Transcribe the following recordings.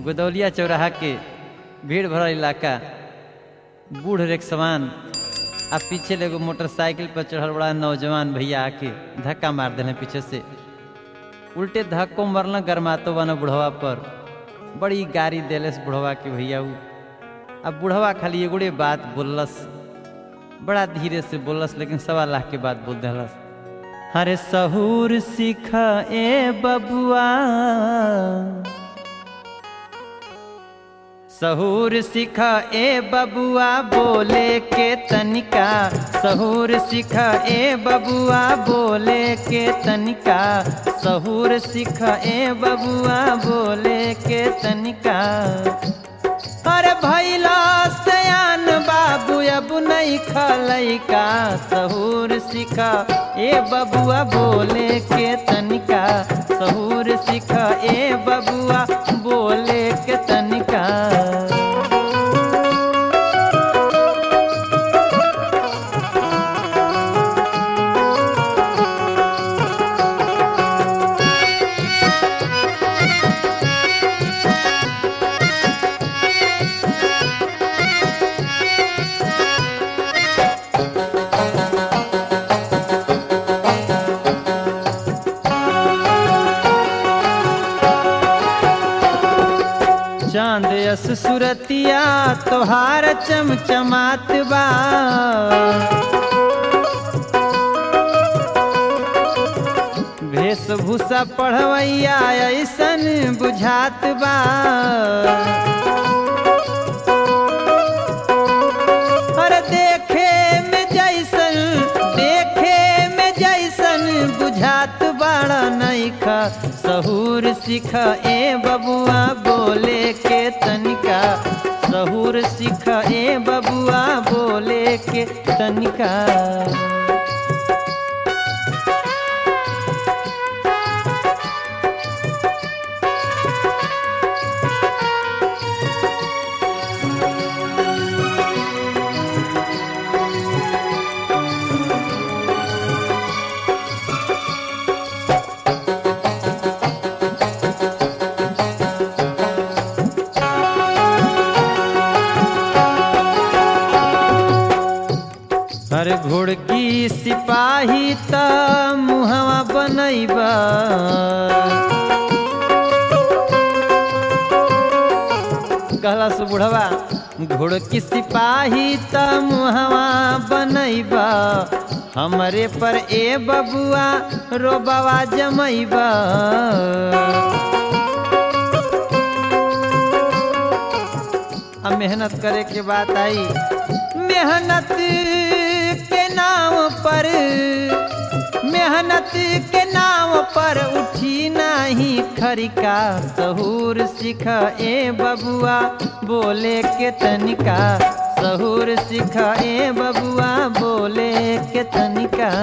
गोदौलिया चौराहा के भीड़ भरल इलाका बूढ़ रेख समान आ पीछे एगो मोटरसाइकिल पर चढ़ल बड़ा नौजवान भैया आके धक्का मार दिले पीछे से उल्टे धक्को मरल गरमातो बना बुढ़वा पर बड़ी गाड़ी देलस बुढ़वा के भैया उ अब बुढ़वा खाली एगोड़े बात बोललस बड़ा धीरे से बोललस लेकिन सवा लाख के बात बोल दिलस अरे सहूर सीख ए बबुआ सहूर सीख ए बबुआ बोले के तनिका सहूर सीख ए बबुआ बोले के तनिका सहूर सीख ए बबुआ बोले के तनिका अरे भैला सयान बाबू अब नहीं खलैका सहूर सीखा ए बबुआ बोले के तनिका सहूर सीखा ए बबुआ बोले के तनिका चांद यस सुरतिया तोहार चमचमात बा वेशभूषा पढ़वैया ऐसन बुझात बा अरे देखे में जैसन देखे में जैसन बुझात बड़ा नैखा सहूर सीख ए बबुआ बोले के तनिका सहूर सीख ए बबुआ बोले के तनिका अरे घोड़की सिपाही त मुहवा बनैबा कहला से बुढ़वा घोड़की सिपाही त मुहवा बनैबा हमरे पर ए बबुआ रोबवा जमैबा अब मेहनत करे के बात आई मेहनत के नाम पर मेहनत के नाम पर उठी नाही खरिका सहूर सीख ए बबुआ बोले के तनिका सहूर सीख ए बबुआ बोले के तनिका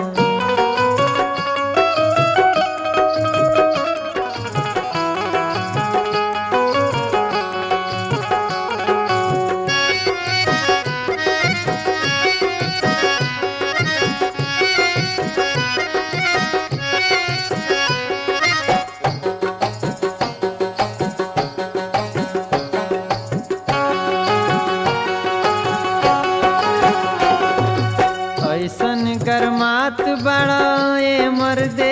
ऐसन गरमात बड़ा ए मर्दे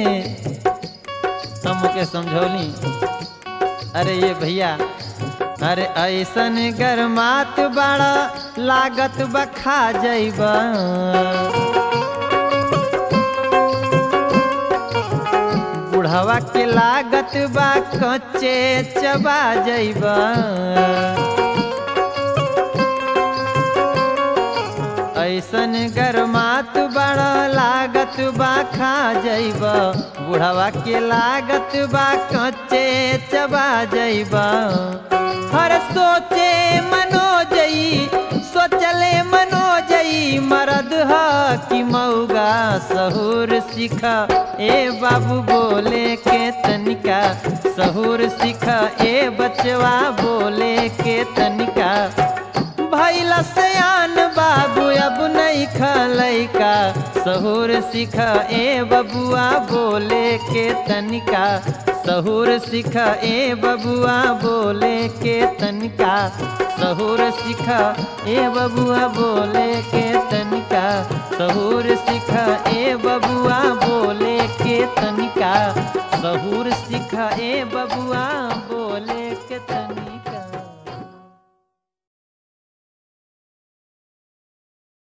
हमके समझौली अरे ये भैया अरे ऐसन गरमात बड़ा लागत बखा जैबा बुढ़वा के लागत बा कच्चे चबा जैबा ऐसन गरमात बड़ा लागत बा खा जैब बुढ़वा के लागत बा कच्चे चबा जैब हर सोचे मनो जई सोचले मनो जई मरद ह कि मऊगा सहूर सीख ए बाबू बोले के तनिका सहूर सीख ए बचवा बोले के तनिका भैल सयान बाबू अब नहीं लैका सहूर सिख ए बबुआ बोले के तनिका सहूर सिख ए बबुआ बोले के तनिका सहूर सिख ए बबुआ बोले के तनिका सहूर सिख ए बबुआ बोले के तनिका सहूर सिख ए बबुआ बोले के तनिका